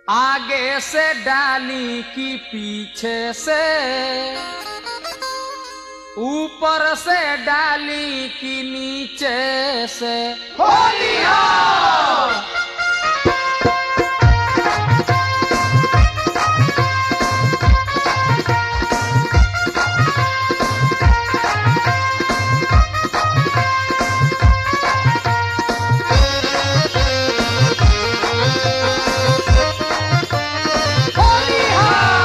आगे से डाली की पीछे से ऊपर से डाली की नीचे से होली हो होली हो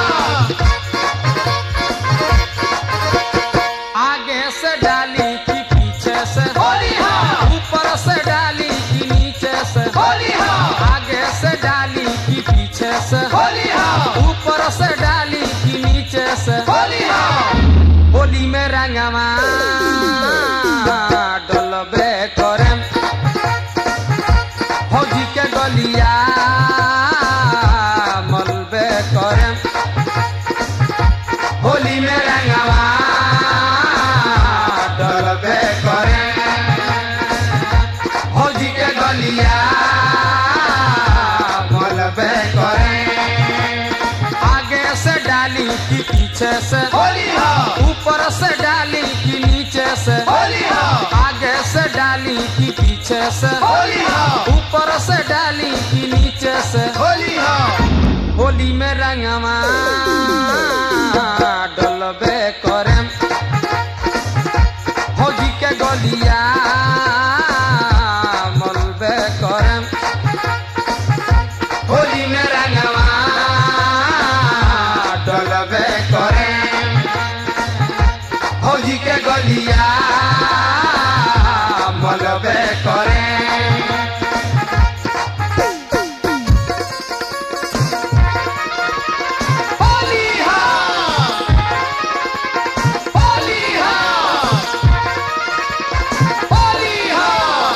आगे से डाली की पीछे से होली हो ऊपर से डाली की नीचे से होली हो आगे से डाली की पीछे से होली हो ऊपर से डाली की नीचे से होली हो होली में रंगवा डलबे करम फौजी के गलिया मलबे करम होली में रंगवा डलबे करे फौजी के गलिया मलबे करे आगे से डाली की पीछे से होली हो ऊपर से डाली की नीचे से होली हो आगे से डाली की पीछे से होली हो ऊपर से डाली की नीचे से होली हो होली में रंगवा डलबे करम फौजी के गलिया मलबे करम होली में रंगवा डलबे करम फौजी के गलिया मलबे करम होली हो होली हो होली हो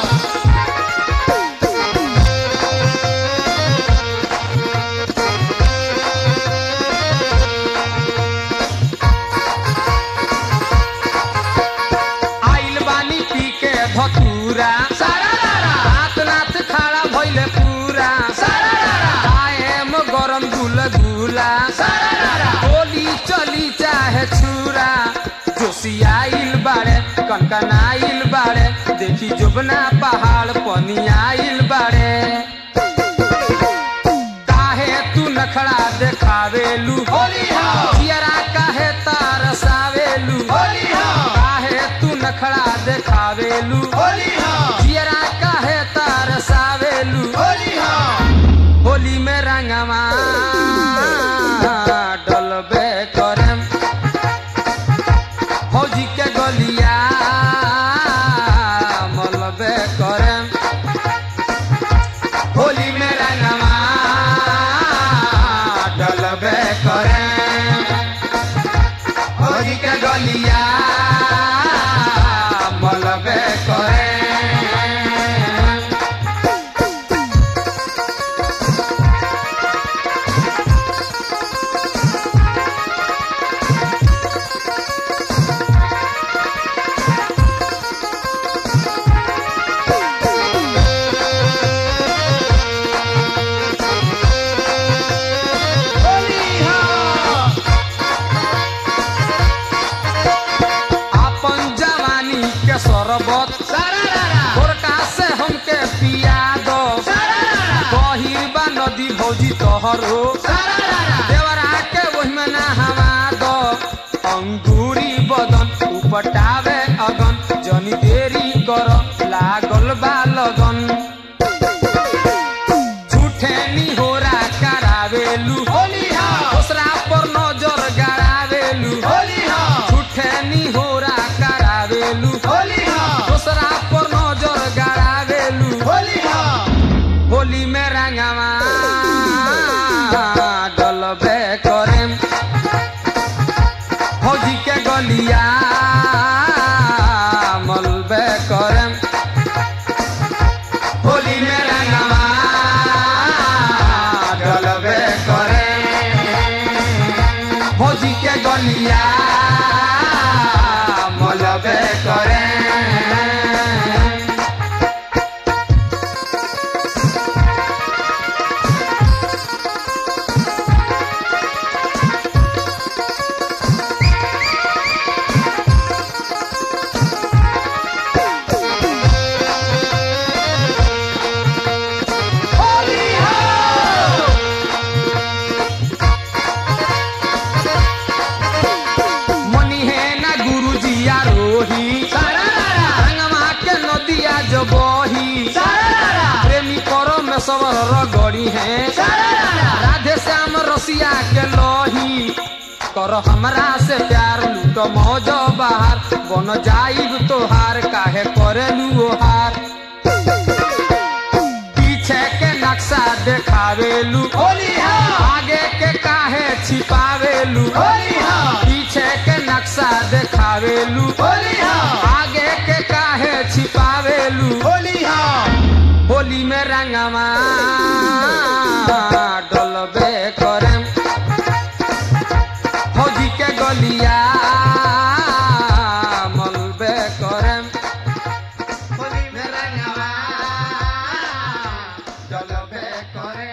आइल बानी पी के धतूरा सारा रारा रात नाथ खाड़ा भइले पूरा सारा रारा कायम गरम गुल गुला सारा रारा होली चली चाहे छुरा जोशियाइल बाड़े कनकनाइल बाड़े देखी जुबना पहाड़ पनियाइल बाड़े काहे तू नखड़ा देखावेलू होली हो जियरा काहे तारसावेलू होली हो काहे तू नखड़ा देखावेलू होली हो जियरा काहे तारसावेलू होली हो होली में रंगवा डलबे करम फौजी के गलिया मलबे करम होली में रंगवा डलबे करम फौजी के गलिया मलबे करम होली हो अपन जवानी के शरबत सारा रारा भोरका से हमके पिया दो सारा रारा गहिर बा नदी भौजी तोहरो सारा रारा देवरा के ओहिमे नहवा दो अंगूरी बदन उपटावे अगन जनी देरी कर लागल बा लगन झूठे निहोरा करावेलू होली हो दूसरा पर नजर गड़ावेलू होली हो झूठे निहोरा करावेलू होली हो दूसरा पर नजर गड़ावेलू होली हो होली में रंगवा डलबे करम फौजी के गलिया मलबे करम होली में रंगवा डलबे करम फौजी के गलिया मलबे करम सवर रगड़ी है राधे श्याम रसिया के लोही कर हमरा से प्यार लूट मौज बाहर बन जाइब तोहार काहे करेलू ओहार पीछे के नक्शा देखावेलू होली हाँ आगे के काहे छिपावेलू होली हाँ पीछे के नक्शा देखावेलू होली हाँ आगे के काहे छिपावेलू होली हाँ होली में रंगवा डलबे करम फौजी के गलिया मलबे करम होली में रंगवा डलबे करे